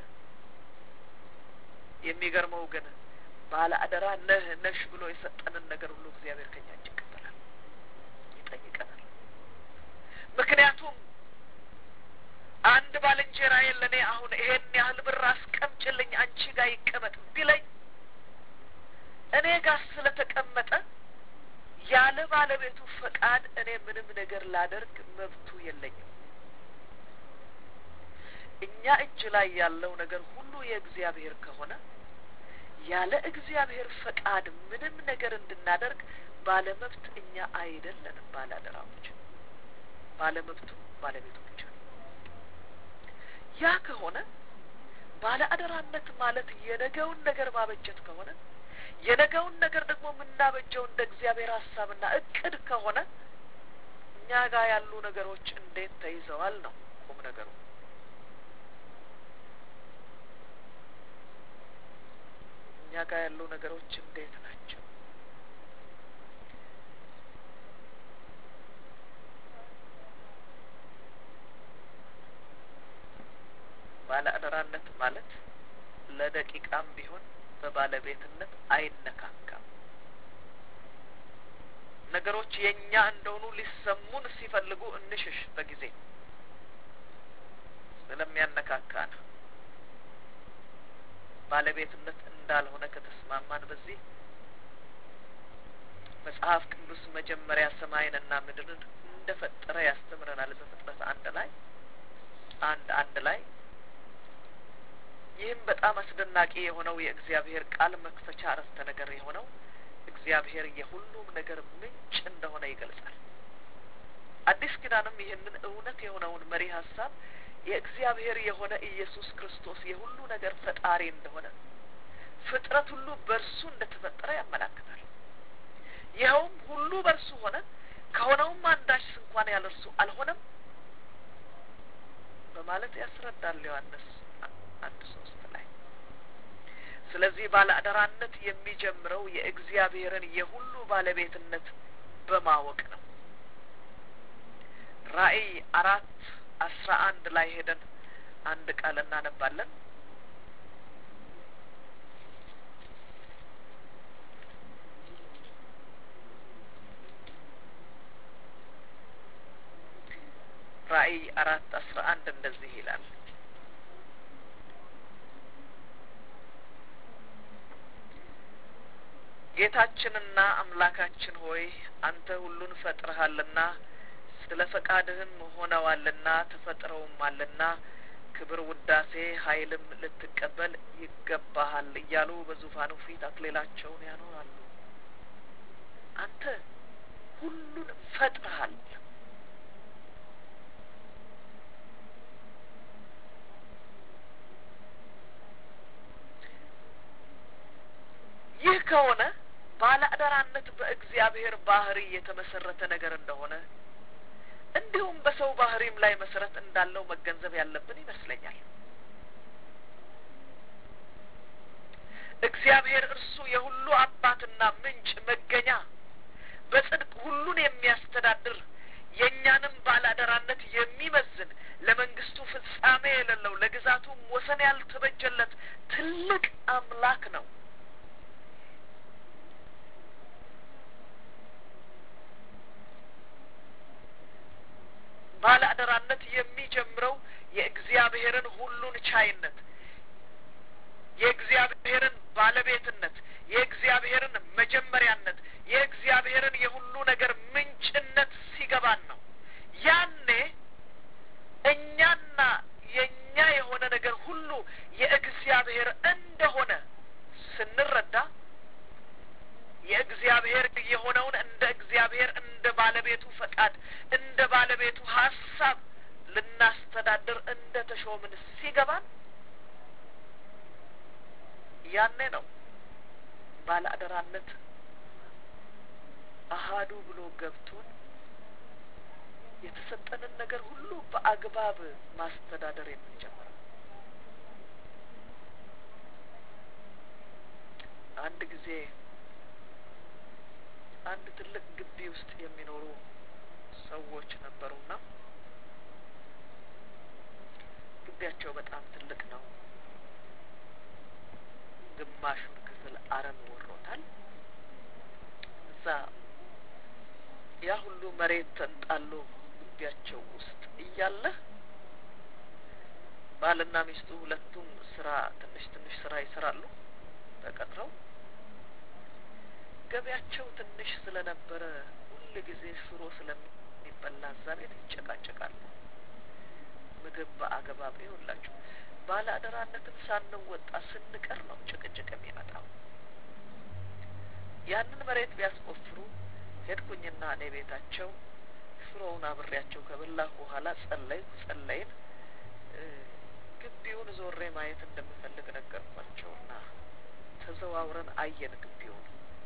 የሚገርመው ግን ባለ አደራ ነህ ነሽ ብሎ የሰጠንን ነገር ሁሉ እግዚአብሔር ከኛ እጅ ይቀበላል፣ ይጠይቀናል። ምክንያቱም አንድ ባልንጀራዬ ለእኔ አሁን ይሄን ያህል ብር አስቀምጭልኝ አንቺ ጋር ይቀመጥ ቢለኝ እኔ ጋር ስለተቀመጠ ያለ ባለቤቱ ፈቃድ እኔ ምንም ነገር ላደርግ መብቱ የለኝም። እኛ እጅ ላይ ያለው ነገር ሁሉ የእግዚአብሔር ከሆነ ያለ እግዚአብሔር ፈቃድ ምንም ነገር እንድናደርግ ባለመብት እኛ አይደለንም። ባለአደራዎች ባለመብቱ ባለቤቱ ብቻ ነው። ያ ከሆነ ባለአደራነት ማለት የነገውን ነገር ማበጀት ከሆነ የነገውን ነገር ደግሞ የምናበጀው እንደ እግዚአብሔር ሀሳብና እቅድ ከሆነ እኛ ጋር ያሉ ነገሮች እንዴት ተይዘዋል ነው ቁም ነገሩ። እኛ ጋር ያሉ ነገሮች እንዴት ናቸው? ባለ አደራነት ማለት ለደቂቃም ቢሆን በባለቤትነት አይነካካም። ነገሮች የእኛ እንደሆኑ ሊሰሙን ሲፈልጉ እንሽሽ በጊዜ ስለሚያነካካ ነው። ባለቤትነት እንዳልሆነ ከተስማማን በዚህ መጽሐፍ ቅዱስ መጀመሪያ ሰማይንና ምድርን እንደፈጠረ ያስተምረናል። በፍጥረት አንድ ላይ አንድ አንድ ላይ ይህም በጣም አስደናቂ የሆነው የእግዚአብሔር ቃል መክፈቻ አረፍተ ነገር የሆነው እግዚአብሔር የሁሉም ነገር ምንጭ እንደሆነ ይገልጻል። አዲስ ኪዳንም ይህንን እውነት የሆነውን መሪ ሀሳብ የእግዚአብሔር የሆነ ኢየሱስ ክርስቶስ የሁሉ ነገር ፈጣሪ እንደሆነ ፍጥረት ሁሉ በእርሱ እንደተፈጠረ ያመላክታል። ይኸውም ሁሉ በእርሱ ሆነ፣ ከሆነውም አንዳች እንኳን ያለ እርሱ አልሆነም በማለት ያስረዳል ዮሐንስ አንድ ሶስት ላይ። ስለዚህ ባለ አደራነት የሚጀምረው የእግዚአብሔርን የሁሉ ባለቤትነት በማወቅ ነው። ራእይ አራት አስራ አንድ ላይ ሄደን አንድ ቃል እናነባለን። ራእይ አራት አስራ አንድ እንደዚህ ይላል ጌታችንና አምላካችን ሆይ አንተ ሁሉን ፈጥረሃልና ስለ ፈቃድህም ሆነዋልና ተፈጥረውማልና ክብር፣ ውዳሴ፣ ኃይልም ልትቀበል ይገባሃል እያሉ በዙፋኑ ፊት አክሊላቸውን ያኖራሉ። አንተ ሁሉን ፈጥረሃል። ይህ ከሆነ ባለአደራነት በእግዚአብሔር ባህሪ የተመሰረተ ነገር እንደሆነ እንዲሁም በሰው ባህሪም ላይ መሰረት እንዳለው መገንዘብ ያለብን ይመስለኛል። እግዚአብሔር እርሱ የሁሉ አባትና ምንጭ መገኛ፣ በጽድቅ ሁሉን የሚያስተዳድር የእኛንም ባለአደራነት የሚመዝን ለመንግስቱ ፍጻሜ የሌለው ለግዛቱም ወሰን ያልተበጀለት ትልቅ አምላክ ነው። ባለ አደራነት የሚጀምረው የእግዚአብሔርን ሁሉን ቻይነት የእግዚአብሔርን ባለቤትነት የእግዚአብሔርን መጀመሪያነት የእግዚአብሔርን የሁሉ ነገር ምንጭነት ሲገባን ነው። ያኔ እኛና የእኛ የሆነ ነገር ሁሉ የእግዚአብሔር እንደሆነ ስንረዳ የእግዚአብሔር የሆነውን እንደ እግዚአብሔር እንደ ባለቤቱ ፈቃድ እንደ ባለቤቱ ሀሳብ ልናስተዳድር እንደ ተሾምን ሲገባን ያኔ ነው ባለ አደራነት አሃዱ ብሎ ገብቶን የተሰጠንን ነገር ሁሉ በአግባብ ማስተዳደር የምንጀምረው። አንድ ጊዜ አንድ ትልቅ ግቢ ውስጥ የሚኖሩ ሰዎች ነበሩና ግቢያቸው በጣም ትልቅ ነው። ግማሹን ክፍል አረም ወሮታል። እዛ ያ ሁሉ መሬት ተንጣሎ ግቢያቸው ውስጥ እያለ ባልና ሚስቱ ሁለቱም ስራ ትንሽ ትንሽ ስራ ይሰራሉ ተቀጥረው ገበያቸው ትንሽ ስለነበረ ሁል ጊዜ ሽሮ ስለሚበላ እዛ ቤት ይጨቃጨቃሉ። ምግብ በአገባብ ይሁላችሁ። ባለ አደራነትን ሳንወጣ ስንቀር ነው ጭቅጭቅ የሚመጣው። ያንን መሬት ቢያስቆፍሩ ሄድኩኝና እኔ ቤታቸው ሽሮውን አብሬያቸው ከበላሁ በኋላ ጸለይኩ። ጸለይን። ግቢውን ዞሬ ማየት እንደምፈልግ ነገርኳቸውና ተዘዋውረን አየን ግቢውን።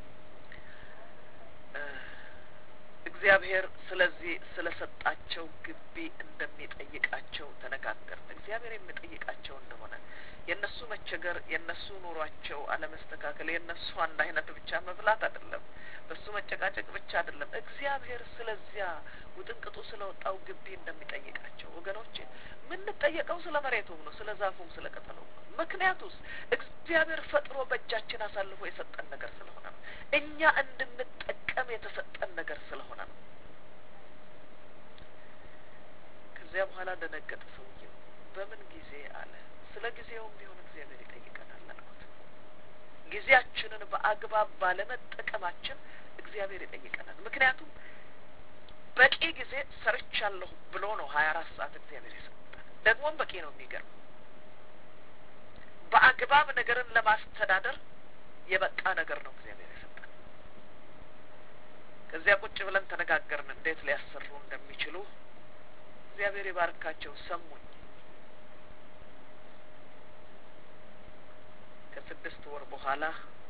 እግዚአብሔር ስለዚህ ስለሰጣቸው ግቢ እንደሚጠይቃቸው ተነጋገርን። እግዚአብሔር የሚጠይቃቸው እንደሆነ የእነሱ መቸገር፣ የእነሱ ኑሯቸው አለመስተካከል፣ የእነሱ አንድ አይነት ብቻ መብላት አይደለም፣ በሱ መጨቃጨቅ ብቻ አይደለም። እግዚአብሔር ስለዚያ ውጥንቅጡ ስለወጣው ግቢ እንደሚጠይቃቸው ወገኖቼ፣ የምንጠየቀው ስለ መሬቱም ነው፣ ስለ ዛፉም፣ ስለ ቅጠሉም ነው። ምክንያቱስ እግዚአብሔር ፈጥሮ በእጃችን አሳልፎ የሰጠን ነገር ስለሆነ ነው። እኛ እንድንጠቀም የተሰጠን ነገር ስለሆነ ነው። ከዚያ በኋላ ደነገጠ ሰውየው። በምን ጊዜ አለ። ስለ ጊዜውም ቢሆን እግዚአብሔር ይጠይቀናል አልኩት። ጊዜያችንን በአግባብ ባለመጠቀማችን እግዚአብሔር ይጠይቀናል። ምክንያቱም በቂ ጊዜ ሰርቻለሁ ብሎ ነው ሀያ አራት ሰዓት እግዚአብሔር የሰጠን። ደግሞም በቂ ነው። የሚገርም በአግባብ ነገርን ለማስተዳደር የበቃ ነገር ነው እግዚአብሔር የሰጠን። ከዚያ ቁጭ ብለን ተነጋገርን እንዴት ሊያሰሩ እንደሚችሉ። እግዚአብሔር ይባርካቸው ሰሙኝ። ከስድስት ወር በኋላ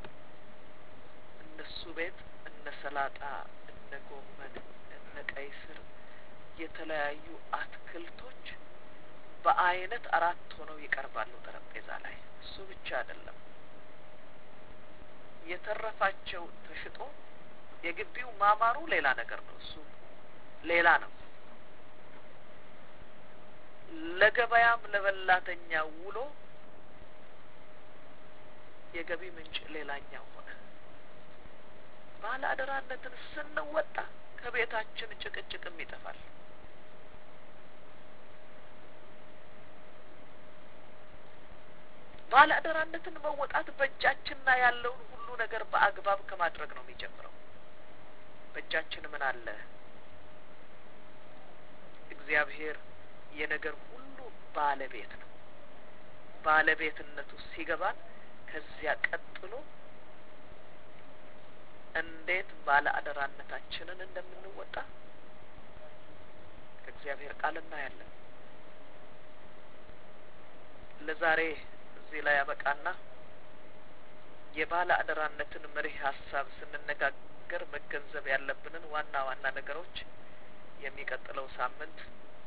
እነሱ ቤት እነ ሰላጣ፣ እነ ጎመን፣ እነ ቀይ ስር የተለያዩ አትክልቶች በአይነት አራት ሆነው ይቀርባሉ ጠረጴዛ ላይ። እሱ ብቻ አይደለም የተረፋቸው ተሽጦ የግቢው ማማሩ ሌላ ነገር ነው። እሱ ሌላ ነው። ለገበያም ለበላተኛ ውሎ የገቢ ምንጭ ሌላኛው ሆነ። ባለ አደራነትን ስንወጣ ከቤታችን ጭቅጭቅም ይጠፋል። ባለ አደራነትን መወጣት በእጃችንና ያለውን ሁሉ ነገር በአግባብ ከማድረግ ነው የሚጀምረው። በእጃችን ምን አለ? እግዚአብሔር የነገር ሁሉ ባለቤት ነው። ባለቤትነቱ ሲገባን ከዚያ ቀጥሎ እንዴት ባለ አደራነታችንን እንደምንወጣ ከእግዚአብሔር ቃል እናያለን። ለዛሬ እዚህ ላይ ያበቃና የባለ አደራነትን መሪህ ሀሳብ ስንነጋገር መገንዘብ ያለብንን ዋና ዋና ነገሮች የሚቀጥለው ሳምንት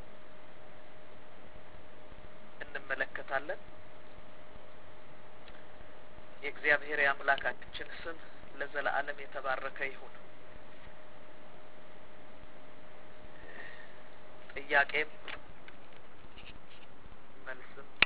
እንመለከታለን። የእግዚአብሔር የአምላካችን ስም ለዘላለም የተባረከ ይሁን። ጥያቄም መልስም